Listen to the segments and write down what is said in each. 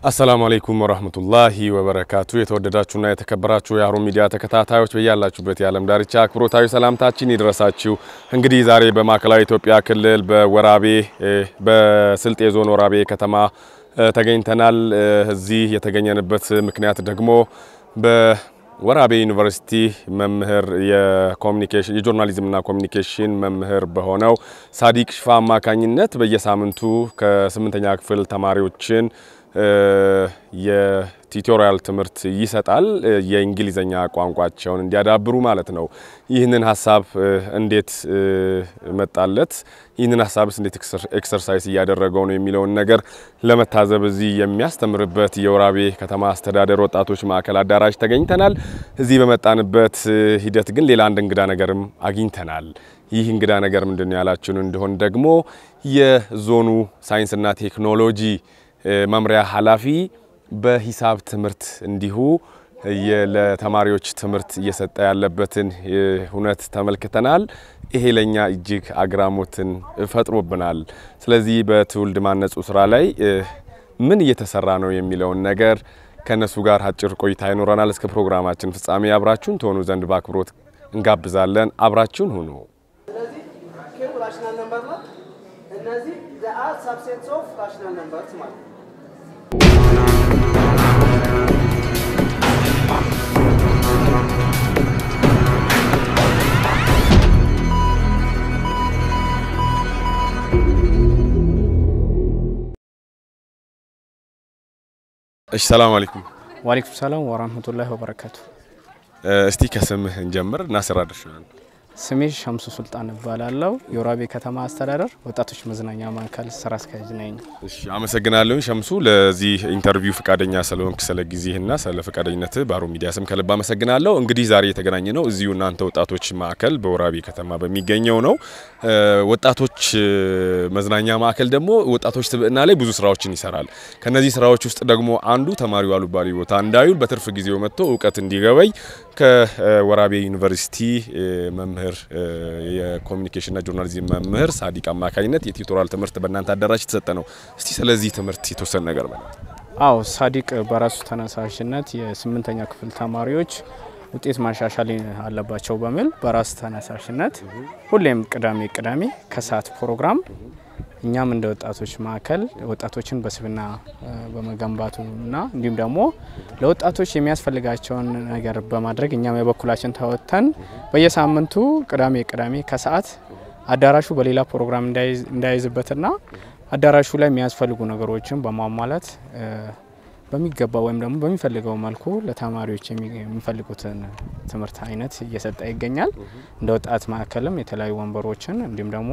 አሰላሙ አለይኩም ወራህመቱላሂ ወበረካቱ። የተወደዳችሁና የተከበራችሁ የሀሩን ሚዲያ ተከታታዮች በያላችሁበት የዓለም ዳርቻ አክብሮታዊ ሰላምታችን ይድረሳችሁ። እንግዲህ ዛሬ በማዕከላዊ ኢትዮጵያ ክልል በወራቤ በስልጤ ዞን ወራቤ ከተማ ተገኝተናል። እዚህ የተገኘንበት ምክንያት ደግሞ በወራቤ ዩኒቨርሲቲ መምህር የኮሚኒኬሽን የጆርናሊዝምና ኮሚኒኬሽን መምህር በሆነው ሳዲቅ ሽፋ አማካኝነት በየሳምንቱ ከስምንተኛ ክፍል ተማሪዎችን የቲዩቶሪያል ትምህርት ይሰጣል። የእንግሊዘኛ ቋንቋቸውን እንዲያዳብሩ ማለት ነው። ይህንን ሀሳብ እንዴት መጣለት? ይህንን ሀሳብስ እንዴት ኤክሰርሳይዝ እያደረገው ነው የሚለውን ነገር ለመታዘብ እዚህ የሚያስተምርበት የወራቤ ከተማ አስተዳደር ወጣቶች ማዕከል አዳራሽ ተገኝተናል። እዚህ በመጣንበት ሂደት ግን ሌላ አንድ እንግዳ ነገርም አግኝተናል። ይህ እንግዳ ነገር ምንድን ነው ያላችሁን እንደሆን ደግሞ የዞኑ ሳይንስና ቴክኖሎጂ መምሪያ ኃላፊ በሂሳብ ትምህርት እንዲሁ ለተማሪዎች ትምህርት እየሰጠ ያለበትን ሁነት ተመልክተናል። ይሄ ለኛ እጅግ አግራሞትን ፈጥሮብናል። ስለዚህ በትውልድ ማነጹ ስራ ላይ ምን እየተሰራ ነው የሚለውን ነገር ከነሱ ጋር አጭር ቆይታ ይኖረናል። እስከ ፕሮግራማችን ፍጻሜ አብራችሁን ትሆኑ ዘንድ በአክብሮት እንጋብዛለን። አብራችሁን ሁኑ። ስለዚህ ኬው ራሽናል ነምበር ነው። እነዚህ ዘአር ሳብሴትስ ኦፍ ራሽናል ነምበርስ ማለት ነው። እሺ፣ ሰላም አለይኩም። ዋሌኩም ሰላም ወራህመቱላሂ ወበረካቱ። እስቲ ከስምህ እንጀምር እና ስራ ድርሻህን። ስሜ ሸምሱ ሱልጣን እባላለሁ። የወራቤ ከተማ አስተዳደር ወጣቶች መዝናኛ ማዕከል ስራ አስኪያጅ ነኝ። እሺ አመሰግናለሁ ሸምሱ ለዚህ ኢንተርቪው ፈቃደኛ ስለሆንክ ስለ ጊዜህና ስለ ፈቃደኝነትህ በሀሩን ሚዲያ ስም ከልብ አመሰግናለሁ። እንግዲህ ዛሬ የተገናኘ ነው እዚሁ እናንተ ወጣቶች ማዕከል በወራቤ ከተማ በሚገኘው ነው። ወጣቶች መዝናኛ ማዕከል ደግሞ ወጣቶች ስብዕና ላይ ብዙ ስራዎችን ይሰራል። ከነዚህ ስራዎች ውስጥ ደግሞ አንዱ ተማሪው አሉባሌ ቦታ እንዳይውል በትርፍ ጊዜው መጥቶ እውቀት እንዲገበይ ከወራቤ ዩኒቨርሲቲ መምህር የኮሚኒኬሽንና ጆርናሊዝም መምህር ሳዲቅ አማካኝነት የቲዩቶሪያል ትምህርት በእናንተ አዳራሽ የተሰጠ ነው። እስቲ ስለዚህ ትምህርት የተወሰነ ነገር በላ። አዎ ሳዲቅ በራሱ ተነሳሽነት የስምንተኛ ክፍል ተማሪዎች ውጤት ማሻሻል አለባቸው በሚል በራሱ ተነሳሽነት ሁሌም ቅዳሜ ቅዳሜ ከሰዓት ፕሮግራም እኛም እንደ ወጣቶች ማዕከል ወጣቶችን በስብዕና በመገንባቱና እንዲሁም ደግሞ ለወጣቶች የሚያስፈልጋቸውን ነገር በማድረግ እኛም የበኩላችን ተወጥተን በየሳምንቱ ቅዳሜ ቅዳሜ ከሰዓት አዳራሹ በሌላ ፕሮግራም እንዳይዝበትና አዳራሹ ላይ የሚያስፈልጉ ነገሮችን በማሟላት በሚገባ ወይም ደግሞ በሚፈልገው መልኩ ለተማሪዎች የሚፈልጉትን ትምህርት አይነት እየሰጠ ይገኛል። እንደ ወጣት ማዕከልም የተለያዩ ወንበሮችን እንዲሁም ደግሞ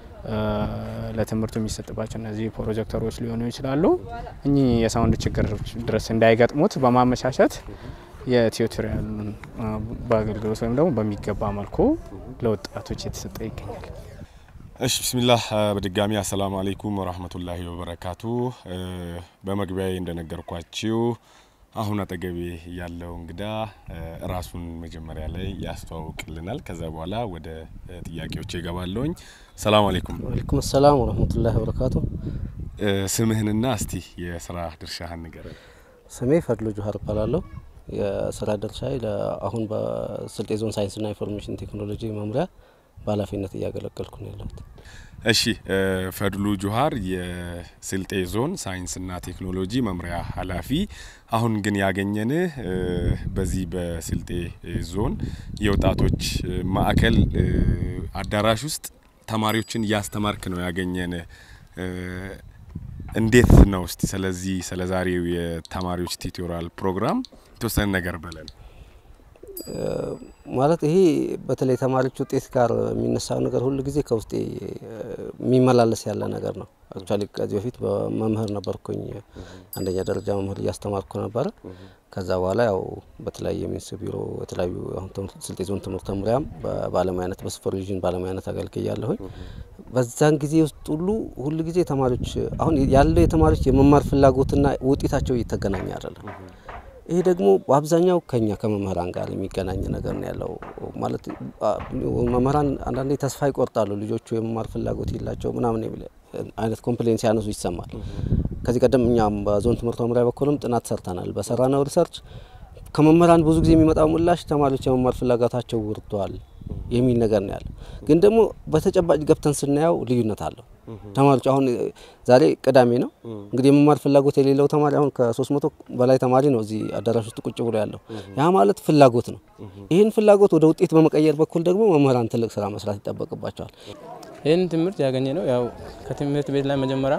ለትምህርቱ የሚሰጥባቸው እነዚህ ፕሮጀክተሮች ሊሆኑ ይችላሉ። እኚህ የሳውንድ ችግር ድረስ እንዳይገጥሙት በማመቻቸት የቲዩቶሪያሉን በአገልግሎት ወይም ደግሞ በሚገባ መልኩ ለወጣቶች የተሰጠ ይገኛል። እሺ ብስሚላህ በድጋሚ አሰላሙ አለይኩም ወራህመቱላሂ ወበረካቱ። በመግቢያዬ እንደነገርኳችሁ አሁን አጠገቤ ያለው እንግዳ ራሱን መጀመሪያ ላይ ያስተዋውቅልናል። ከዛ በኋላ ወደ ጥያቄዎች ይገባለሁኝ። ሰላም አለይኩም። ወአለይኩም ሰላም ወረህመቱላሂ ወበረካቱ። ስምህንና እስቲ የስራ ድርሻህን ንገረን። ስሜ ፈድሎ ጁሀር እባላለሁ። የስራ ድርሻዬ አሁን በስልጤ ዞን ሳይንስና ኢንፎርሜሽን ቴክኖሎጂ መምሪያ በኃላፊነት እያገለገልኩ ነው ያለሁት። እሺ ፈድሉ ጁሀር የስልጤ ዞን ሳይንስና ቴክኖሎጂ መምሪያ ኃላፊ። አሁን ግን ያገኘንህ በዚህ በስልጤ ዞን የወጣቶች ማዕከል አዳራሽ ውስጥ ተማሪዎችን እያስተማርክ ነው ያገኘንህ። እንዴት ነው እስቲ ስለዚህ ስለ ዛሬው የተማሪዎች ቲዩቶሪያል ፕሮግራም የተወሰነ ነገር በለን። ማለት ይሄ በተለይ ተማሪዎች ውጤት ጋር የሚነሳው ነገር ሁሉ ጊዜ ከውስጤ የሚመላለስ ያለ ነገር ነው። አክቹዋሊ ከዚህ በፊት በመምህር ነበርኩኝ፣ አንደኛ ደረጃ መምህር እያስተማርኩ ነበረ። ከዛ በኋላ ያው በተለያየ ሚኒስ ቢሮ የተለያዩ አሁን ስልጤ ዞን ትምህርት መምሪያም በባለሙያነት በሱፐርቪዥን ባለሙያነት አገልግያለሁኝ። በዛን ጊዜ ውስጥ ሁሉ ሁሉ ጊዜ ተማሪዎች አሁን ያለው የተማሪዎች የመማር ፍላጎትና ውጤታቸው እየተገናኘ አይደለም። ይሄ ደግሞ በአብዛኛው ከኛ ከመምህራን ጋር የሚገናኝ ነገር ነው ያለው። ማለት መምህራን አንዳንዴ ተስፋ ይቆርጣሉ፣ ልጆቹ የመማር ፍላጎት የላቸው ምናምን የሚል አይነት ኮምፕሌን ሲያነሱ ይሰማል። ከዚህ ቀደም እኛም በዞን ትምህርት መምሪያ በኩልም ጥናት ሰርተናል። በሰራነው ሪሰርች ከመምህራን ብዙ ጊዜ የሚመጣው ምላሽ ተማሪዎች የመማር ፍላጎታቸው ወርዷል የሚል ነገር ነው ያለው። ግን ደግሞ በተጨባጭ ገብተን ስናየው ልዩነት አለው። ተማሪዎች አሁን ዛሬ ቅዳሜ ነው እንግዲህ የመማር ፍላጎት የሌለው ተማሪ አሁን ከሶስት መቶ በላይ ተማሪ ነው እዚህ አዳራሽ ውስጥ ቁጭ ብሎ ያለው። ያ ማለት ፍላጎት ነው። ይህን ፍላጎት ወደ ውጤት በመቀየር በኩል ደግሞ መምህራን ትልቅ ስራ መስራት ይጠበቅባቸዋል። ይህን ትምህርት ያገኘ ነው ያው ከትምህርት ቤት ላይ መጀመሪያ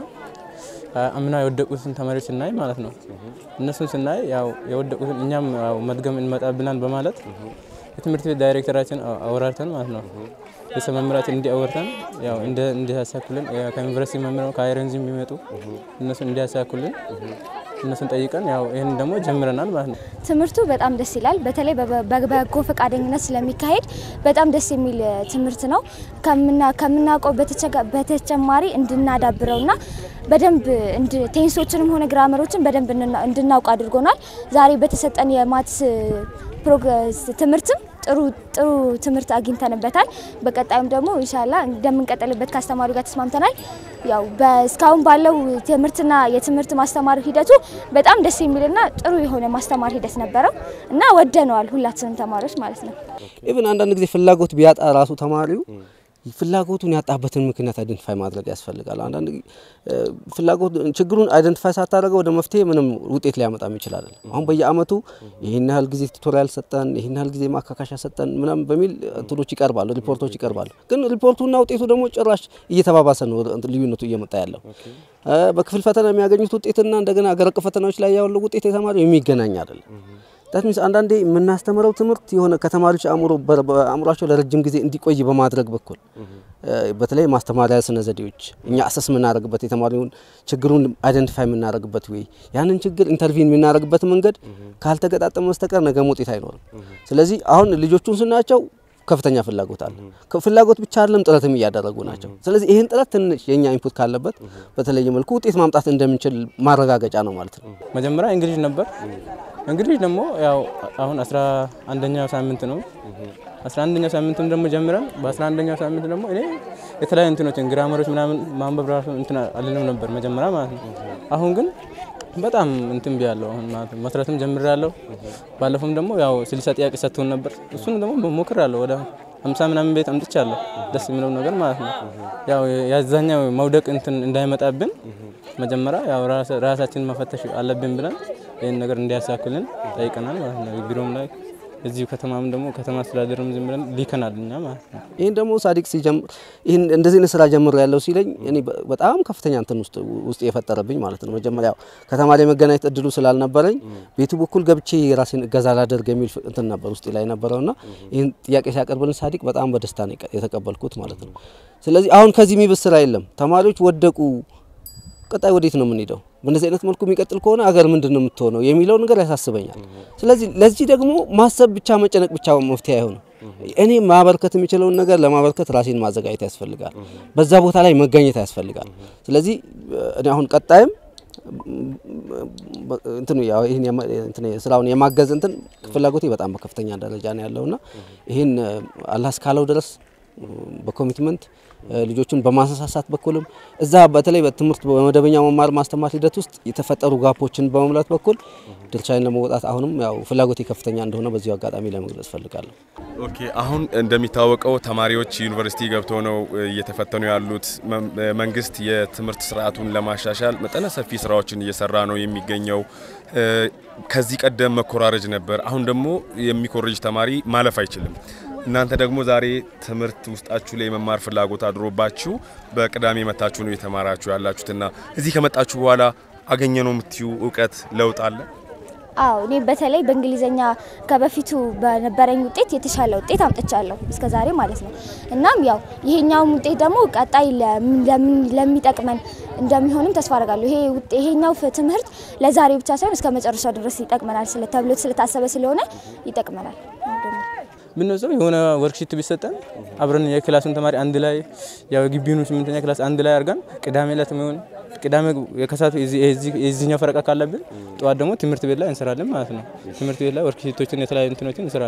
አምና የወደቁትን ተማሪዎች ስናይ ማለት ነው። እነሱን ስናይ ያው የወደቁትን እኛም ያው መድገም እንመጣብናል በማለት የትምህርት ቤት ዳይሬክተራችን አወራርተን ማለት ነው ርዕሰ መምህራችን እንዲያወርተን ያው እንዲያሳኩልን ከዩኒቨርሲቲ መምህራን ከአይረንዚ የሚመጡ እነሱን እንዲያሳኩልን እነሱን ጠይቀን ያው ይህን ደግሞ ጀምረናል ማለት ነው። ትምህርቱ በጣም ደስ ይላል። በተለይ በበጎ ፈቃደኝነት ስለሚካሄድ በጣም ደስ የሚል ትምህርት ነው። ከምናውቀው በተጨማሪ እንድናዳብረውና በደንብ ቴንሶችንም ሆነ ግራመሮችን በደንብ እንድናውቅ አድርጎናል። ዛሬ በተሰጠን የማትስ ፕሮግረስ ትምህርትም ጥሩ ጥሩ ትምህርት አግኝተንበታል። በቀጣዩም ደግሞ ኢንሻላ እንደምንቀጥልበት ከአስተማሪው ጋር ተስማምተናል። ያው እስካሁን ባለው ትምህርትና የትምህርት ማስተማር ሂደቱ በጣም ደስ የሚልና ጥሩ የሆነ ማስተማር ሂደት ነበረው እና ወደነዋል ሁላችንም ተማሪዎች ማለት ነው። ኢቭን አንዳንድ ጊዜ ፍላጎት ቢያጣ ራሱ ተማሪው ፍላጎቱን ያጣበትን ምክንያት አይደንቲፋይ ማድረግ ያስፈልጋል። አንዳንድ ፍላጎት ችግሩን አይደንቲፋይ ሳታደርገው ወደ መፍትሄ ምንም ውጤት ሊያመጣም ይችላል። አሁን በየአመቱ ይህን ያህል ጊዜ ቱቶሪያል ሰጠን፣ ይህን ያህል ጊዜ ማካካሻ ሰጠን ምናምን በሚል እንትኖች ይቀርባሉ፣ ሪፖርቶች ይቀርባሉ። ግን ሪፖርቱና ውጤቱ ደግሞ ጭራሽ እየተባባሰ ነው ልዩነቱ እየመጣ ያለው። በክፍል ፈተና የሚያገኙት ውጤትና እንደገና አገር አቀፍ ፈተናዎች ላይ ያለው ውጤት የተማሪው የሚገናኝ አይደለም። ዳት ሚንስ አንዳንዴ የምናስተምረው ትምህርት የሆነ ከተማሪዎች አእምሮ አእምሯቸው ለረጅም ጊዜ እንዲቆይ በማድረግ በኩል በተለይ ማስተማሪያ ስነ ዘዴዎች እኛ አሰስ የምናደርግበት የተማሪውን ችግሩን አይደንቲፋይ የምናደርግበት ወይ ያንን ችግር ኢንተርቪን የምናደርግበት መንገድ ካልተገጣጠመ በስተቀር ነገም ውጤት አይኖርም። ስለዚህ አሁን ልጆቹን ስናያቸው ከፍተኛ ፍላጎት አለ። ፍላጎት ብቻ አይደለም ጥረትም እያደረጉ ናቸው። ስለዚህ ይህን ጥረት ትንሽ የእኛ ኢንፑት ካለበት በተለየ መልኩ ውጤት ማምጣት እንደምንችል ማረጋገጫ ነው ማለት ነው። መጀመሪያ እንግሊዝ ነበር። እንግሊዝ ደግሞ ያው አሁን አስራ አንደኛው ሳምንት ነው። አስራ አንደኛው ሳምንትም ደግሞ ጀምረን በአስራ አንደኛው ሳምንት ደግሞ እኔ የተለያዩ እንትኖችን ግራመሮች ምናምን ማንበብ ራሱ እንትን አልልም ነበር መጀመሪያ ማለት ነው። አሁን ግን በጣም እንትን ቢያለሁ አሁን ማለት ነው መስራትም ጀምሬያለሁ። ባለፈውም ደግሞ ያው ስልሳ ጥያቄ ሰጥቶን ነበር። እሱን ደግሞ ሞክሬያለሁ ወደ ሀምሳ ምናምን ቤት አምጥቻለሁ። ደስ የሚለው ነገር ማለት ነው ያው ያዛኛው መውደቅ እንትን እንዳይመጣብን መጀመሪያ ያው ራሳችንን መፈተሽ አለብን ብለን ይህን ነገር እንዲያሳክልን ጠይቀናል ማለት ነው። ቢሮም ላይ እዚሁ ከተማም ደግሞ ከተማ አስተዳደርም ዝም ብለን ሊከናል እኛ ማለት ነው። ይህን ደግሞ ሳዲቅ ሲጀምር ይህን እንደዚህ አይነት ስራ ጀምር ያለው ሲለኝ እኔ በጣም ከፍተኛ እንትን ውስጥ ውስጥ የፈጠረብኝ ማለት ነው። መጀመሪያ ከተማ ላይ መገናኘት እድሉ ስላልነበረኝ ቤቱ በኩል ገብቼ የራሴን እገዛ ላደርግ የሚል እንትን ነበር ውስጥ ላይ ነበረውና ይህን ጥያቄ ሲያቀርብልን ሳዲቅ በጣም በደስታ ነው የተቀበልኩት ማለት ነው። ስለዚህ አሁን ከዚህ የሚብስ ስራ የለም። ተማሪዎች ወደቁ ቀጣይ ወዴት ነው የምንሄደው? በእነዚህ አይነት መልኩ የሚቀጥል ከሆነ አገር ምንድን ነው የምትሆነው የሚለው ነገር ያሳስበኛል። ስለዚህ ለዚህ ደግሞ ማሰብ ብቻ መጨነቅ ብቻ መፍትሄ አይሆንም። እኔ ማበርከት የሚችለውን ነገር ለማበርከት ራሴን ማዘጋጀት ያስፈልጋል። በዛ ቦታ ላይ መገኘት ያስፈልጋል። ስለዚህ እኔ አሁን ቀጣይም እንትኑ ያው ይህን ስራውን የማገዝ እንትን ፍላጎቴ በጣም በከፍተኛ ደረጃ ነው ያለውና ይህን አላህ እስካለው ድረስ በኮሚትመንት ልጆቹን በማነሳሳት በኩልም እዛ በተለይ በትምህርት በመደበኛ መማር ማስተማር ሂደት ውስጥ የተፈጠሩ ጋፖችን በመሙላት በኩል ድርሻዬን ለመወጣት አሁንም ያው ፍላጎቴ ከፍተኛ እንደሆነ በዚሁ አጋጣሚ ለመግለጽ ፈልጋለሁ። ኦኬ፣ አሁን እንደሚታወቀው ተማሪዎች ዩኒቨርሲቲ ገብተው ነው እየተፈተኑ ያሉት። መንግስት የትምህርት ስርዓቱን ለማሻሻል መጠነ ሰፊ ስራዎችን እየሰራ ነው የሚገኘው። ከዚህ ቀደም መኮራረጅ ነበር። አሁን ደግሞ የሚኮርጅ ተማሪ ማለፍ አይችልም። እናንተ ደግሞ ዛሬ ትምህርት ውስጣችሁ ላይ የመማር ፍላጎት አድሮባችሁ በቅዳሜ መታችሁ ነው የተማራችሁ ያላችሁትና እዚህ ከመጣችሁ በኋላ አገኘ ነው የምትዩ እውቀት ለውጥ አለ? አዎ እኔ በተለይ በእንግሊዘኛ ከበፊቱ በነበረኝ ውጤት የተሻለ ውጤት አምጥቻለሁ እስከ ዛሬ ማለት ነው። እናም ያው ይሄኛውም ውጤት ደግሞ ቀጣይ ለሚጠቅመን እንደሚሆንም ተስፋ አደርጋለሁ። ይሄ ይሄኛው ትምህርት ለዛሬ ብቻ ሳይሆን እስከ መጨረሻው ድረስ ይጠቅመናል ተብሎ ስለታሰበ ስለሆነ ይጠቅመናል። ብንወስደው የሆነ ወርክሺት ቢሰጠን አብረን የክላሱን ተማሪ አንድ ላይ ያው ግቢውን ስምንተኛ ክላስ አንድ ላይ አድርገን ቅዳሜ ዕለት የሚሆን ቅዳሜ የከሳቱ የዚህኛው ፈረቃ ካለብን ጠዋት ደግሞ ትምህርት ቤት ላይ እንሰራለን ማለት ነው። ትምህርት ቤት ላይ ወርክሺቶችን የተለያዩ እንትኖችን እንሰራለን።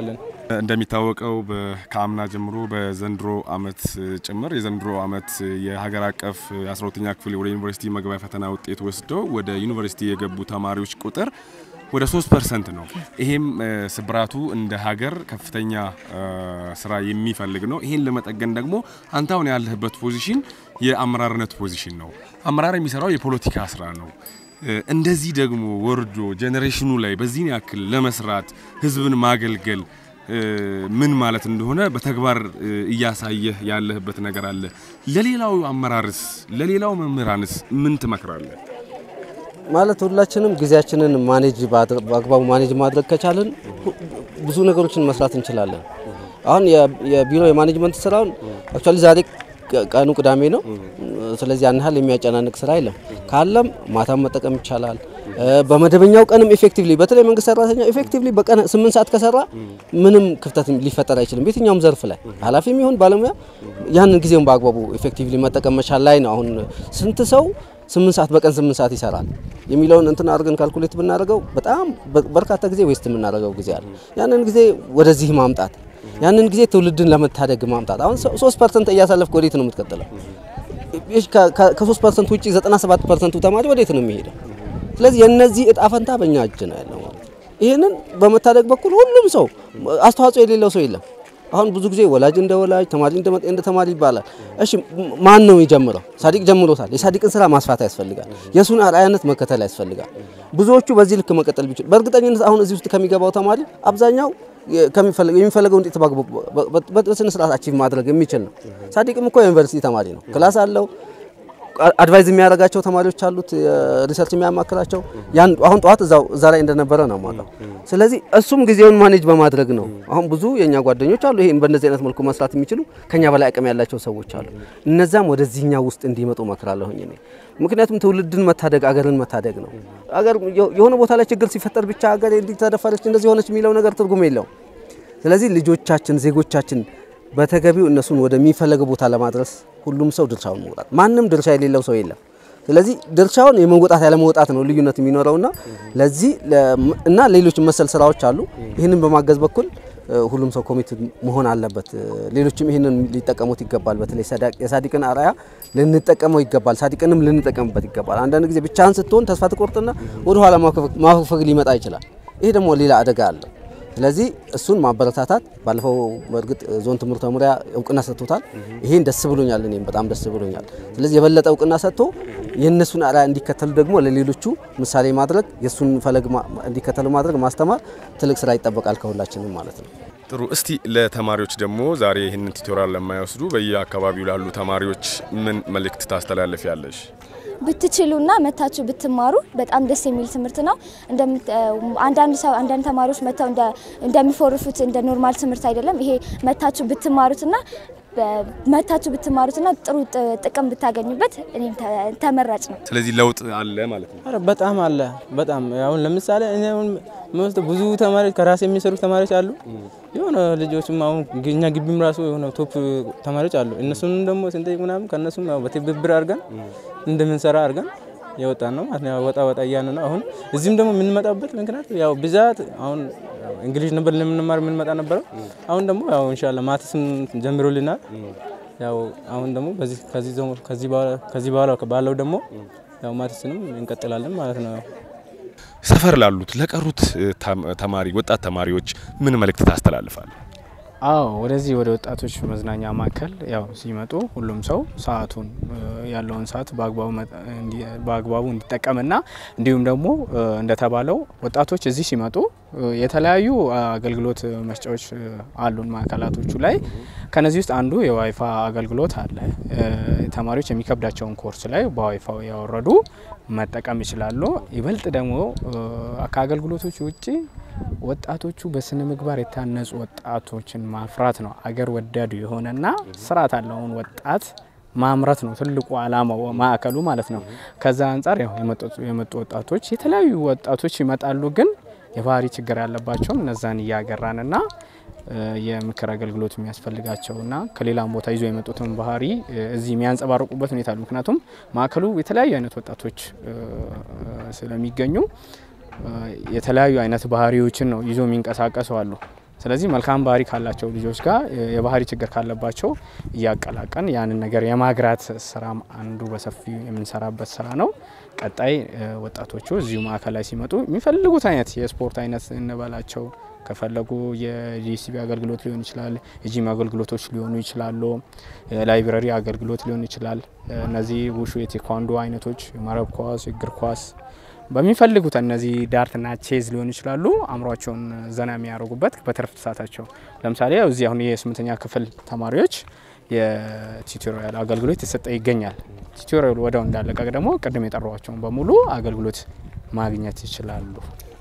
እንደሚታወቀው ከአምና ጀምሮ በዘንድሮ አመት ጭምር የዘንድሮ አመት የሀገር አቀፍ አስራ ሁለተኛ ክፍል ወደ ዩኒቨርሲቲ መግቢያ ፈተና ውጤት ወስደው ወደ ዩኒቨርሲቲ የገቡ ተማሪዎች ቁጥር ወደ 3 ፐርሰንት ነው። ይሄም ስብራቱ እንደ ሀገር ከፍተኛ ስራ የሚፈልግ ነው። ይሄን ለመጠገን ደግሞ አንተ አሁን ያለህበት ፖዚሽን የአመራርነት ፖዚሽን ነው። አመራር የሚሰራው የፖለቲካ ስራ ነው። እንደዚህ ደግሞ ወርዶ ጄኔሬሽኑ ላይ በዚህን ያክል ለመስራት ህዝብን ማገልገል ምን ማለት እንደሆነ በተግባር እያሳየህ ያለህበት ነገር አለ። ለሌላው አመራርስ ለሌላው መምህራንስ ምን ትመክራለህ? ማለት ሁላችንም ጊዜያችንን ማኔጅ በአግባቡ ማኔጅ ማድረግ ከቻልን ብዙ ነገሮችን መስራት እንችላለን። አሁን የቢሮ የማኔጅመንት ስራውን አክቹዋሊ ዛሬ ቀኑ ቅዳሜ ነው። ስለዚህ ያን ያህል የሚያጨናንቅ ስራ የለም። ካለም ማታም መጠቀም ይቻላል። በመደበኛው ቀንም ኤፌክቲቭሊ በተለይ መንግስት ሰራተኛ ኤፌክቲቭሊ በቀን ስምንት ሰዓት ከሰራ ምንም ክፍተት ሊፈጠር አይችልም። በየትኛውም ዘርፍ ላይ ኃላፊም ይሁን ባለሙያ ያንን ጊዜውን በአግባቡ ኤፌክቲቭሊ መጠቀም መቻል ላይ ነው። አሁን ስንት ሰው ስምንት ሰዓት በቀን ስምንት ሰዓት ይሰራል የሚለውን እንትን አድርገን ካልኩሌት ብናደርገው በጣም በርካታ ጊዜ ዌስት የምናደርገው ጊዜ አለ። ያንን ጊዜ ወደዚህ ማምጣት ያንን ጊዜ ትውልድን ለመታደግ ማምጣት። አሁን ሶስት ፐርሰንት እያሳለፍክ ወዴት ነው የምትቀጥለው? ከሶስት ፐርሰንት ውጭ ዘጠና ሰባት ፐርሰንቱ ተማሪ ወዴት ነው የሚሄደው? ስለዚህ የእነዚህ እጣ ፈንታ በእኛ እጅ ነው ያለው ማለት ነው። ይህንን በመታደግ በኩል ሁሉም ሰው አስተዋጽኦ የሌለው ሰው የለም። አሁን ብዙ ጊዜ ወላጅ እንደ ወላጅ ተማሪ እንደ ተማሪ ይባላል። እሺ ማን ነው የሚጀምረው? ሳዲቅ ጀምሮታል። የሳዲቅን ስራ ማስፋት ያስፈልጋል። የእሱን አርአያነት መከተል ያስፈልጋል። ብዙዎቹ በዚህ ልክ መቀጠል ቢችሉ በእርግጠኝነት አሁን እዚህ ውስጥ ከሚገባው ተማሪ አብዛኛው የሚፈለገው ውጤት በስነ ስርዓት አቺቭ ማድረግ የሚችል ነው። ሳዲቅም እኮ የዩኒቨርሲቲ ተማሪ ነው። ክላስ አለው። አድቫይዝ የሚያደርጋቸው ተማሪዎች አሉት፣ ሪሰርች የሚያማክራቸው ያን አሁን ጠዋት እዛው እዛ ላይ እንደነበረ ነው ማለት። ስለዚህ እሱም ጊዜውን ማኔጅ በማድረግ ነው። አሁን ብዙ የኛ ጓደኞች አሉ ይሄን በእንደዚህ አይነት መልኩ መስራት የሚችሉ ከኛ በላይ አቅም ያላቸው ሰዎች አሉ። እነዛም ወደዚህኛው ውስጥ እንዲመጡ መክራለሁኝ እኔ። ምክንያቱም ትውልድን መታደግ አገርን መታደግ ነው። አገር የሆነ ቦታ ላይ ችግር ሲፈጠር ብቻ አገር እንዲህ ተደፈረች እንደዚህ ሆነች የሚለው ነገር ትርጉም የለውም። ስለዚህ ልጆቻችን ዜጎቻችን በተገቢው እነሱን ወደሚፈለገው ቦታ ለማድረስ ሁሉም ሰው ድርሻውን መውጣት፣ ማንም ድርሻ የሌለው ሰው የለም። ስለዚህ ድርሻውን የመወጣት ያለመወጣት ነው ልዩነት የሚኖረውና ለዚህ እና ሌሎች መሰል ስራዎች አሉ። ይህንን በማገዝ በኩል ሁሉም ሰው ኮሚት መሆን አለበት። ሌሎችም ይህንን ሊጠቀሙት ይገባል። በተለይ የሳዲቅን አርአያ ልንጠቀመው ይገባል። ሳዲቅንም ልንጠቀምበት ይገባል። አንዳንድ ጊዜ ብቻህን ስትሆን ተስፋ ትቆርጥና ወደ ኋላ ማፈግፈግ ሊመጣ ይችላል። ይሄ ደግሞ ሌላ አደጋ አለው። ስለዚህ እሱን ማበረታታት ባለፈው በእርግጥ ዞን ትምህርት መምሪያ እውቅና ሰጥቶታል። ይሄን ደስ ብሎኛል፣ እኔም በጣም ደስ ብሎኛል። ስለዚህ የበለጠ እውቅና ሰጥቶ የእነሱን አርአያ እንዲከተሉ ደግሞ ለሌሎቹ ምሳሌ ማድረግ የእሱን ፈለግ እንዲከተሉ ማድረግ ማስተማር ትልቅ ስራ ይጠበቃል ከሁላችንም ማለት ነው። ጥሩ። እስቲ ለተማሪዎች ደግሞ ዛሬ ይህንን ቱቶሪያል ለማይወስዱ በየአካባቢው ላሉ ተማሪዎች ምን መልእክት ታስተላልፊያለሽ? ብትችሉና መታችሁ ብትማሩ በጣም ደስ የሚል ትምህርት ነው። አንዳንድ ሰው አንዳንድ ተማሪዎች መጥተው እንደሚፎርፉት እንደ ኖርማል ትምህርት አይደለም። ይሄ መታችሁ ብትማሩትና መታችሁ ብትማሩትና ጥሩ ጥቅም ብታገኙበት እኔም ተመራጭ ነው። ስለዚህ ለውጥ አለ ማለት ነው። ኧረ በጣም አለ። በጣም አሁን ለምሳሌ እኔ አሁን መወስደው ብዙ ተማሪዎች ከራሴ የሚሰሩ ተማሪዎች አሉ። የሆነ ልጆችም አሁን እኛ ግቢም ራሱ የሆነ ቶፕ ተማሪዎች አሉ። እነሱንም ደግሞ ስንጠይቅ ምናምን ከእነሱም ያው በትብብር አድርገን እንደምንሰራ አድርገን የወጣን ነው ማለት ነው። ወጣ ወጣ እያን ነው። አሁን እዚህም ደግሞ የምንመጣበት ምክንያት ያው ብዛት አሁን እንግሊዝ ነበር ለምንማር የምንመጣ ነበረው። አሁን ደግሞ ያው ኢንሻአላህ ማትስም ጀምሮልናል። ያው አሁን ደግሞ በዚህ ከዚህ ከዚህ ከዚህ በኋላ ባለው ደግሞ ያው ማትስንም እንቀጥላለን ማለት ነው። ሰፈር ላሉት ለቀሩት ተማሪ ወጣት ተማሪዎች ምን መልእክት ታስተላልፋል? አዎ ወደዚህ ወደ ወጣቶች መዝናኛ ማዕከል ያው ሲመጡ ሁሉም ሰው ሰዓቱን ያለውን ሰዓት በአግባቡ እንዲጠቀምና እንዲሁም ደግሞ እንደተባለው ወጣቶች እዚህ ሲመጡ የተለያዩ አገልግሎት መስጫዎች አሉን ማዕከላቶቹ ላይ። ከነዚህ ውስጥ አንዱ የዋይፋ አገልግሎት አለ። ተማሪዎች የሚከብዳቸውን ኮርስ ላይ በዋይፋው ያወረዱ መጠቀም ይችላሉ። ይበልጥ ደግሞ ከአገልግሎቶች ውጭ ወጣቶቹ በስነ ምግባር የታነጹ ወጣቶችን ማፍራት ነው። አገር ወዳዱ የሆነና ስርዓት ያለውን ወጣት ማምረት ነው ትልቁ ዓላማው ማዕከሉ ማለት ነው። ከዛ አንጻር ያው የመጡ ወጣቶች የተለያዩ ወጣቶች ይመጣሉ፣ ግን የባህሪ ችግር ያለባቸውን እነዛን እያገራንና የምክር አገልግሎት የሚያስፈልጋቸውና ከሌላም ቦታ ይዞ የመጡትን ባህሪ እዚህ የሚያንጸባርቁበት ሁኔታ አሉ። ምክንያቱም ማዕከሉ የተለያዩ አይነት ወጣቶች ስለሚገኙ የተለያዩ አይነት ባህሪዎችን ነው ይዞ የሚንቀሳቀሱ አሉ። ስለዚህ መልካም ባህሪ ካላቸው ልጆች ጋር የባህሪ ችግር ካለባቸው እያቀላቀን ያንን ነገር የማግራት ስራም አንዱ በሰፊው የምንሰራበት ስራ ነው። ቀጣይ ወጣቶቹ እዚሁ ማዕከል ላይ ሲመጡ የሚፈልጉት አይነት የስፖርት አይነት እንበላቸው ከፈለጉ የዲሲቢ አገልግሎት ሊሆን ይችላል፣ የጂም አገልግሎቶች ሊሆኑ ይችላሉ፣ የላይብረሪ አገልግሎት ሊሆን ይችላል። እነዚህ ውሹ የቴኳንዶ አይነቶች፣ መረብ ኳስ፣ እግር ኳስ በሚፈልጉት እነዚህ ዳርትና ቼዝ ሊሆኑ ይችላሉ። አእምሯቸውን ዘና የሚያደርጉበት በትርፍ ሰዓታቸው ለምሳሌ እዚህ አሁን የስምንተኛ ክፍል ተማሪዎች የቲዩቶሪያል አገልግሎት የተሰጠ ይገኛል። ቲዩቶሪያሉ ወዲያው እንዳለቀቅ ደግሞ ቅድም የጠሯቸውን በሙሉ አገልግሎት ማግኘት ይችላሉ።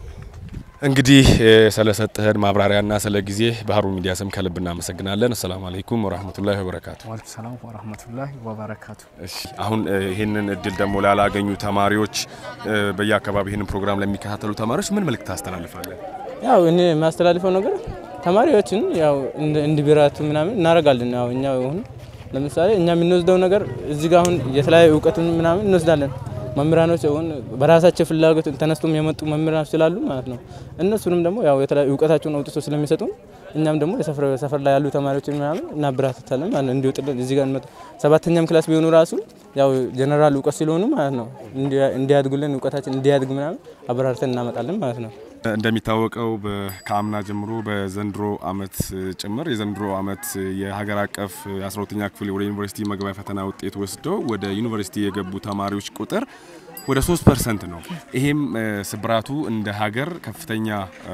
እንግዲህ ስለሰጠህን ማብራሪያና ስለ ጊዜ በሀሩን ሚዲያ ስም ከልብ እናመሰግናለን። አሰላሙ አለይኩም ወራህመቱላሂ ወበረካቱ። ዋለይኩም ሰላም ወራህመቱላሂ ወበረካቱ። እሺ አሁን ይህንን እድል ደግሞ ላላገኙ ተማሪዎች በየአካባቢ ይህንን ፕሮግራም ለሚከታተሉ ተማሪዎች ምን መልእክት ታስተላልፋለን? ያው እኔ የማስተላልፈው ነገር ተማሪዎችን ያው እንዲበራቱ ምናምን እናደርጋለን። ያው እኛ አሁን ለምሳሌ እኛ የምንወስደው ነገር እዚህ ጋር አሁን የተለያዩ እውቀትን ምናምን እንወስዳለን። መምህራኖች አሁን በራሳቸው ፍላጎት ተነስቶም የመጡ መምህራኖች ስላሉ ማለት ነው። እነሱንም ደግሞ ያው የተለያዩ እውቀታቸውን አውጥቶ ስለሚሰጡ እኛም ደግሞ የሰፈር ላይ ያሉ ተማሪዎች ምናምን እናበረታታለን ማለት ነው። እንዲወጥልን እዚህ ጋር እንመጡ ሰባተኛም ክላስ ቢሆኑ ራሱ ያው ጀነራል እውቀት ስለሆኑ ማለት ነው እንዲያድጉልን እውቀታችን እንዲያድግ ምናምን አበራርተን እናመጣለን ማለት ነው። እንደሚታወቀው ከአምና ጀምሮ በዘንድሮ አመት ጭምር የዘንድሮ አመት የሀገር አቀፍ የ12ኛ ክፍል ወደ ዩኒቨርሲቲ መግቢያ ፈተና ውጤት ወስደው ወደ ዩኒቨርሲቲ የገቡ ተማሪዎች ቁጥር ወደ 3 ፐርሰንት ነው። ይሄም ስብራቱ እንደ ሀገር ከፍተኛ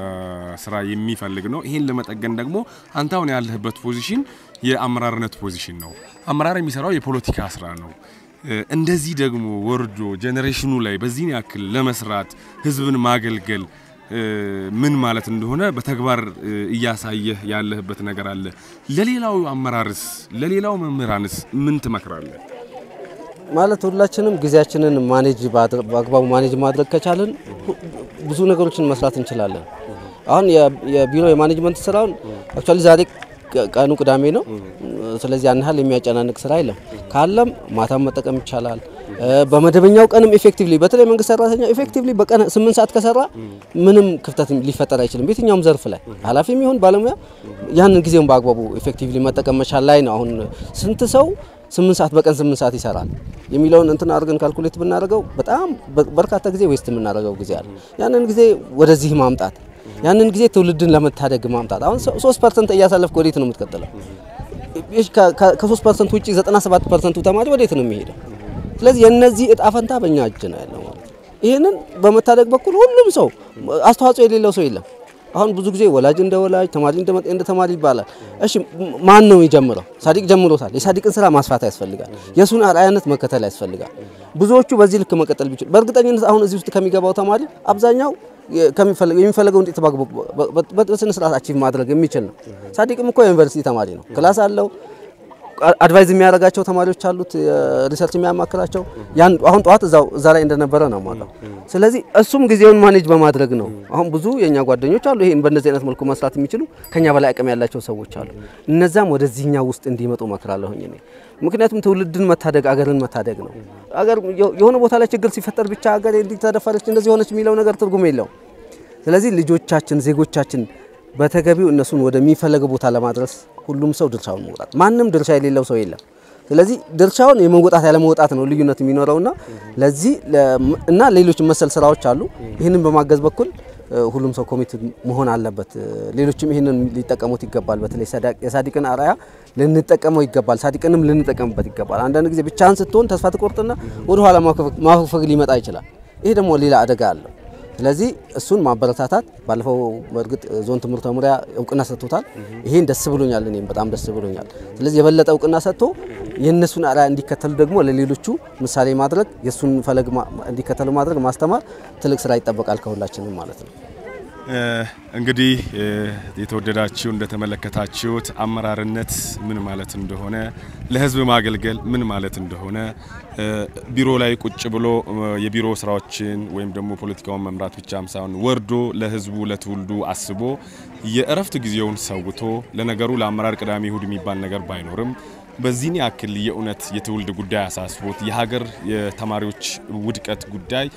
ስራ የሚፈልግ ነው። ይሄን ለመጠገን ደግሞ አንተ አሁን ያለህበት ፖዚሽን የአመራርነት ፖዚሽን ነው። አመራር የሚሰራው የፖለቲካ ስራ ነው። እንደዚህ ደግሞ ወርዶ ጄኔሬሽኑ ላይ በዚህን ያክል ለመስራት ህዝብን ማገልገል ምን ማለት እንደሆነ በተግባር እያሳየህ ያለህበት ነገር አለ። ለሌላው አመራርስ ለሌላው መምህራንስ ምን ትመክራለህ? ማለት ሁላችንም ጊዜያችንን ማኔጅ በአግባቡ ማኔጅ ማድረግ ከቻልን ብዙ ነገሮችን መስራት እንችላለን። አሁን የቢሮ የማኔጅመንት ስራውን አክቹዋሊ ዛሬ ቀኑ ቅዳሜ ነው። ስለዚህ ያን ያህል የሚያጨናንቅ ስራ የለም። ካለም ማታም መጠቀም ይቻላል። በመደበኛው ቀንም ኤፌክቲቭሊ በተለይ መንግስት ሰራተኛ ኤፌክቲቭሊ በቀን ስምንት ሰዓት ከሰራ ምንም ክፍተት ሊፈጠር አይችልም። በየትኛውም ዘርፍ ላይ ኃላፊም ይሁን ባለሙያ ያንን ጊዜውን በአግባቡ ኤፌክቲቭሊ መጠቀም መቻል ላይ ነው። አሁን ስንት ሰው ስምንት ሰዓት በቀን ስምንት ሰዓት ይሰራል የሚለውን እንትን አድርገን ካልኩሌት ብናደርገው በጣም በርካታ ጊዜ ዌስት የምናደርገው ጊዜ አለ። ያንን ጊዜ ወደዚህ ማምጣት ያንን ጊዜ ትውልድን ለመታደግ ማምጣት። አሁን ሶስት ፐርሰንት እያሳለፍክ ወዴት ነው የምትቀጥለው? ከሶስት ፐርሰንት ውጭ ዘጠና ሰባት ፐርሰንቱ ተማሪ ወዴት ነው የሚሄደው? ስለዚህ የእነዚህ እጣ ፈንታ በእኛ እጅ ነው ያለው ማለት ነው። ይህንን በመታደግ በኩል ሁሉም ሰው አስተዋጽኦ የሌለው ሰው የለም። አሁን ብዙ ጊዜ ወላጅ እንደ ወላጅ ተማሪ እንደ ተማሪ ይባላል። እሺ ማን ነው የሚጀምረው? ሳዲቅ ጀምሮታል። የሳዲቅን ስራ ማስፋት ያስፈልጋል። የእሱን አርአያነት መከተል ያስፈልጋል። ብዙዎቹ በዚህ ልክ መቀጠል ቢችሉ በእርግጠኝነት አሁን እዚህ ውስጥ ከሚገባው ተማሪ አብዛኛው የሚፈለገውን ውጤት በስነ ስርዓት አቺቭ ማድረግ የሚችል ነው። ሳዲቅም እኮ የዩኒቨርሲቲ ተማሪ ነው። ክላስ አለው። አድቫይዝ የሚያደርጋቸው ተማሪዎች አሉት፣ ሪሰርች የሚያማክራቸው ያን አሁን ጠዋት እዛው እዛ ላይ እንደነበረ ነው ማለት። ስለዚህ እሱም ጊዜውን ማኔጅ በማድረግ ነው። አሁን ብዙ የኛ ጓደኞች አሉ ይሄን በእንደዚህ አይነት መልኩ መስራት የሚችሉ ከኛ በላይ አቅም ያላቸው ሰዎች አሉ። እነዛም ወደዚህኛው ውስጥ እንዲመጡ መክራለሁኝ እኔ። ምክንያቱም ትውልድን መታደግ አገርን መታደግ ነው። አገር የሆነ ቦታ ላይ ችግር ሲፈጠር ብቻ አገር እንዲህ ተደፈረች እንደዚህ ሆነች የሚለው ነገር ትርጉም የለውም። ስለዚህ ልጆቻችን ዜጎቻችን በተገቢው እነሱን ወደሚፈለገው ቦታ ለማድረስ ሁሉም ሰው ድርሻውን መውጣት፣ ማንም ድርሻ የሌለው ሰው የለም። ስለዚህ ድርሻውን የመወጣት ያለ መውጣት ነው ልዩነት የሚኖረውና ለዚህ እና ሌሎች መሰል ስራዎች አሉ። ይህንን በማገዝ በኩል ሁሉም ሰው ኮሚት መሆን አለበት። ሌሎችም ይህንን ሊጠቀሙት ይገባል። በተለይ የሳዲቅን አርአያ ልንጠቀመው ይገባል። ሳዲቅንም ልንጠቀምበት ይገባል። አንዳንድ ጊዜ ብቻህን ስትሆን ተስፋ ትቆርጥና ወደኋላ ማፈግፈግ ሊመጣ ይችላል። ይሄ ደግሞ ሌላ አደጋ አለው። ስለዚህ እሱን ማበረታታት ባለፈው በእርግጥ ዞን ትምህርት መምሪያ እውቅና ሰጥቶታል። ይሄን ደስ ብሎኛል፣ እኔም በጣም ደስ ብሎኛል። ስለዚህ የበለጠ እውቅና ሰጥቶ የእነሱን አርአያ እንዲከተሉ ደግሞ ለሌሎቹ ምሳሌ ማድረግ የእሱን ፈለግ እንዲከተሉ ማድረግ ማስተማር ትልቅ ስራ ይጠበቃል ከሁላችንም ማለት ነው። እንግዲህ የተወደዳችሁ እንደተመለከታችሁት አመራርነት ምን ማለት እንደሆነ፣ ለህዝብ ማገልገል ምን ማለት እንደሆነ ቢሮ ላይ ቁጭ ብሎ የቢሮ ስራዎችን ወይም ደግሞ ፖለቲካውን መምራት ብቻም ሳይሆን ወርዶ ለህዝቡ ለትውልዱ አስቦ የእረፍት ጊዜውን ሰውቶ ለነገሩ ለአመራር ቅዳሜ እሁድ የሚባል ነገር ባይኖርም በዚህን ያክል የእውነት የትውልድ ጉዳይ አሳስቦት የሀገር የተማሪዎች ውድቀት ጉዳይ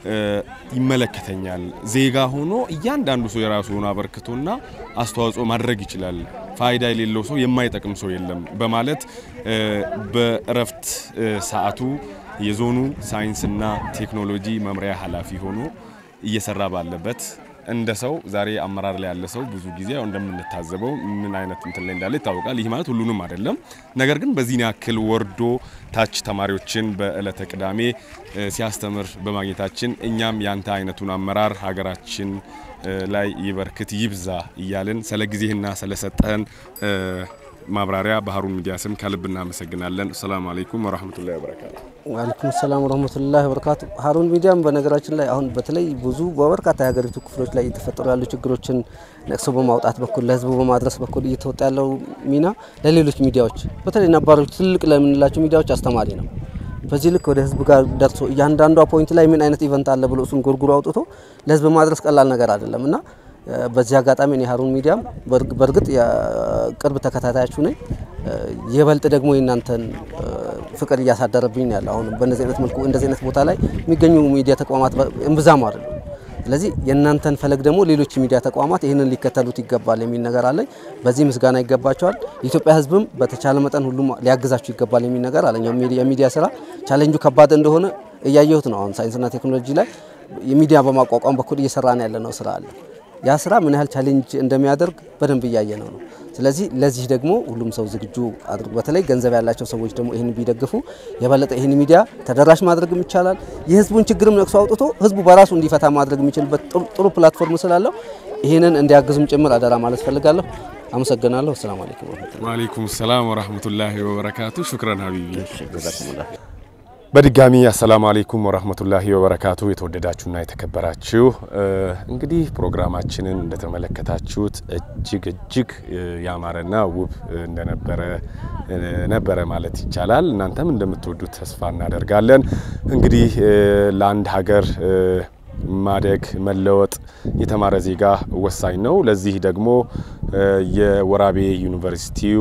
ይመለከተኛል። ዜጋ ሆኖ እያንዳንዱ ሰው የራሱ ሆኖ አበርክቶና አስተዋጽኦ ማድረግ ይችላል። ፋይዳ የሌለው ሰው የማይጠቅም ሰው የለም በማለት በእረፍት ሰዓቱ የዞኑ ሳይንስና ቴክኖሎጂ መምሪያ ኃላፊ ሆኖ እየሰራ ባለበት እንደ ሰው ዛሬ አመራር ላይ ያለ ሰው ብዙ ጊዜ ያው እንደምንታዘበው ምን አይነት እንትን ላይ እንዳለ ይታወቃል። ይህ ማለት ሁሉንም አይደለም። ነገር ግን በዚህን ያክል ወርዶ ታች ተማሪዎችን በእለተ ቅዳሜ ሲያስተምር በማግኘታችን እኛም ያንተ አይነቱን አመራር ሀገራችን ላይ ይበርክት ይብዛ እያልን ስለ ጊዜህና ስለሰጠህን ማብራሪያ በሀሩን ሚዲያ ስም ከልብ እናመሰግናለን። ሰላም አለይኩም ወራህመቱላሂ ወበረካቱ። ዋለይኩም ሰላም ወረህመቱላሂ ወበረካቱ። ሀሩን ሚዲያም በነገራችን ላይ አሁን በተለይ ብዙ በበርካታ የሀገሪቱ ክፍሎች ላይ እየተፈጠሩ ያሉ ችግሮችን ነቅሶ በማውጣት በኩል ለህዝቡ በማድረስ በኩል እየተወጣ ያለው ሚና ለሌሎች ሚዲያዎች በተለይ ነባሮች ትልቅ ለምንላቸው ሚዲያዎች አስተማሪ ነው። በዚህ ልክ ወደ ህዝብ ጋር ደርሶ እያንዳንዷ ፖይንት ላይ ምን አይነት ኢቨንት አለ ብሎ እሱን ጎርጉሮ አውጥቶ ለህዝብ ማድረስ ቀላል ነገር አይደለም እና በዚህ አጋጣሚ እኔ ሀሩን ሚዲያም በእርግጥ የቅርብ ተከታታያችሁ ነኝ። የበልጥ ደግሞ የእናንተን ፍቅር እያሳደረብኝ ያለ አሁን በእንደዚህ አይነት መልኩ እንደዚህ አይነት ቦታ ላይ የሚገኙ ሚዲያ ተቋማት እምብዛም አይደሉም። ስለዚህ የእናንተን ፈለግ ደግሞ ሌሎች ሚዲያ ተቋማት ይህንን ሊከተሉት ይገባል የሚል ነገር አለኝ። በዚህ ምስጋና ይገባቸዋል። የኢትዮጵያ ህዝብም በተቻለ መጠን ሁሉም ሊያግዛችሁ ይገባል የሚል ነገር አለኝ። የሚዲያ ስራ ቻሌንጁ ከባድ እንደሆነ እያየሁት ነው። አሁን ሳይንስና ቴክኖሎጂ ላይ የሚዲያ በማቋቋም በኩል እየሰራን ያለ ነው ስራ አለ ያ ስራ ምን ያህል ቻሌንጅ እንደሚያደርግ በደንብ እያየ ነው ነው። ስለዚህ ለዚህ ደግሞ ሁሉም ሰው ዝግጁ አድርጎ በተለይ ገንዘብ ያላቸው ሰዎች ደግሞ ይህን ቢደግፉ የበለጠ ይህን ሚዲያ ተደራሽ ማድረግም ይቻላል። የህዝቡን ችግርም ነቅሶ አውጥቶ ህዝቡ በራሱ እንዲፈታ ማድረግ የሚችልበት ጥሩ ፕላትፎርም ስላለው ይህንን እንዲያግዙም ጭምር አደራ ማለት ፈልጋለሁ። አመሰግናለሁ። አሰላሙ አለይኩም ወረህመቱላህ። ወአለይኩም ሰላም ወራህመቱላሂ ወበረካቱ። ሹክረን ሀቢቢ። በድጋሚ አሰላሙ አለይኩም ወራህመቱላሂ ወበረካቱ። የተወደዳችሁና የተከበራችሁ እንግዲህ ፕሮግራማችንን እንደተመለከታችሁት እጅግ እጅግ ያማረና ውብ እንደነበረ ነበረ ማለት ይቻላል። እናንተም እንደምትወዱት ተስፋ እናደርጋለን። እንግዲህ ለአንድ ሀገር ማደግ መለወጥ የተማረ ዜጋ ወሳኝ ነው። ለዚህ ደግሞ የወራቤ ዩኒቨርሲቲው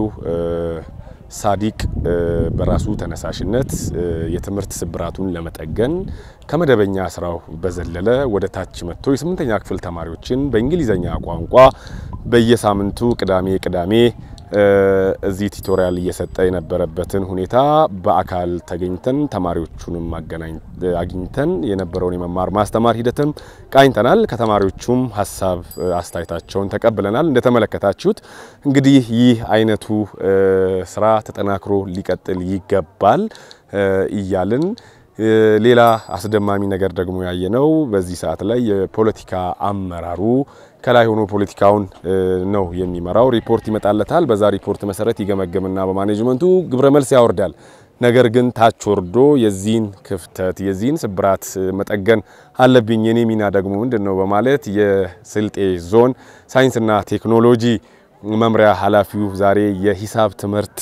ሳዲቅ በራሱ ተነሳሽነት የትምህርት ስብራቱን ለመጠገን ከመደበኛ ስራው በዘለለ ወደ ታች መጥቶ የስምንተኛ ክፍል ተማሪዎችን በእንግሊዘኛ ቋንቋ በየሳምንቱ ቅዳሜ ቅዳሜ እዚህ ቱቶሪያል እየሰጠ የነበረበትን ሁኔታ በአካል ተገኝተን ተማሪዎቹንም አግኝተን የነበረውን የመማር ማስተማር ሂደትም ቃኝተናል። ከተማሪዎቹም ሀሳብ አስተያየታቸውን ተቀብለናል። እንደተመለከታችሁት እንግዲህ ይህ አይነቱ ስራ ተጠናክሮ ሊቀጥል ይገባል እያልን ሌላ አስደማሚ ነገር ደግሞ ያየነው በዚህ ሰዓት ላይ የፖለቲካ አመራሩ ከላይ ሆኖ ፖለቲካውን ነው የሚመራው። ሪፖርት ይመጣለታል። በዛ ሪፖርት መሰረት ይገመገምና በማኔጅመንቱ ግብረ መልስ ያወርዳል። ነገር ግን ታች ወርዶ የዚህን ክፍተት የዚህን ስብራት መጠገን አለብኝ የኔ ሚና ደግሞ ምንድን ነው በማለት የስልጤ ዞን ሳይንስና ቴክኖሎጂ መምሪያ ኃላፊው ዛሬ የሂሳብ ትምህርት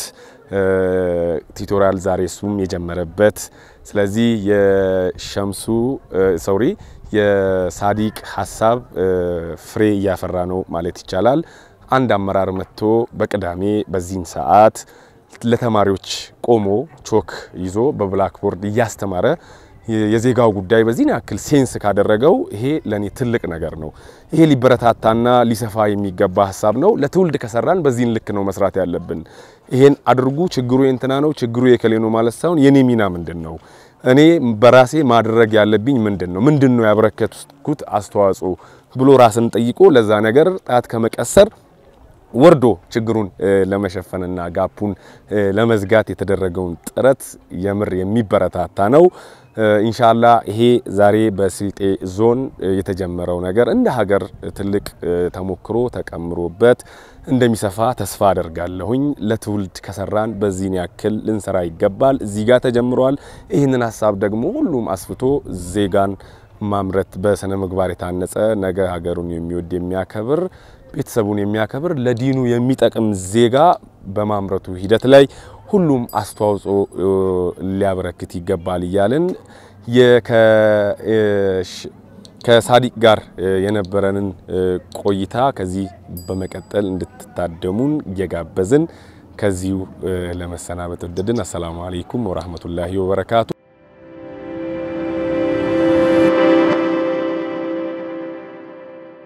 ቱቶሪያል ዛሬ እሱም የጀመረበት ስለዚህ የሸምሱ ሶሪ የሳዲቅ ሀሳብ ፍሬ እያፈራ ነው ማለት ይቻላል። አንድ አመራር መጥቶ በቅዳሜ በዚህን ሰዓት ለተማሪዎች ቆሞ ቾክ ይዞ በብላክቦርድ እያስተማረ የዜጋው ጉዳይ በዚህ ያክል ሴንስ ካደረገው ይሄ ለኔ ትልቅ ነገር ነው። ይሄ ሊበረታታና ሊሰፋ የሚገባ ሀሳብ ነው። ለትውልድ ከሰራን በዚህን ልክ ነው መስራት ያለብን። ይሄን አድርጉ፣ ችግሩ የእንትና ነው፣ ችግሩ የከሌ ነው ማለት ሳይሆን የኔ ሚና ምንድን ነው፣ እኔ በራሴ ማድረግ ያለብኝ ምንድን ነው፣ ምንድን ነው ያበረከትኩት አስተዋጽኦ ብሎ ራስን ጠይቆ ለዛ ነገር ጣት ከመቀሰር ወርዶ ችግሩን ለመሸፈንና ጋፑን ለመዝጋት የተደረገውን ጥረት የምር የሚበረታታ ነው። ኢንሻላ ይሄ ዛሬ በስልጤ ዞን የተጀመረው ነገር እንደ ሀገር ትልቅ ተሞክሮ ተቀምሮበት እንደሚሰፋ ተስፋ አደርጋለሁኝ። ለትውልድ ከሰራን በዚህን ያክል ልንሰራ ይገባል። እዚህ ጋር ተጀምሯል። ይህንን ሀሳብ ደግሞ ሁሉም አስፍቶ ዜጋን ማምረት በስነ ምግባር የታነጸ ነገ ሀገሩን የሚወድ የሚያከብር ቤተሰቡን የሚያከብር ለዲኑ የሚጠቅም ዜጋ በማምረቱ ሂደት ላይ ሁሉም አስተዋጽኦ ሊያበረክት ይገባል እያልን ከሳዲቅ ጋር የነበረንን ቆይታ ከዚህ በመቀጠል እንድትታደሙን እየጋበዝን ከዚሁ ለመሰናበት ወደድን። አሰላሙ አለይኩም ወራህመቱላሂ ወበረካቱ።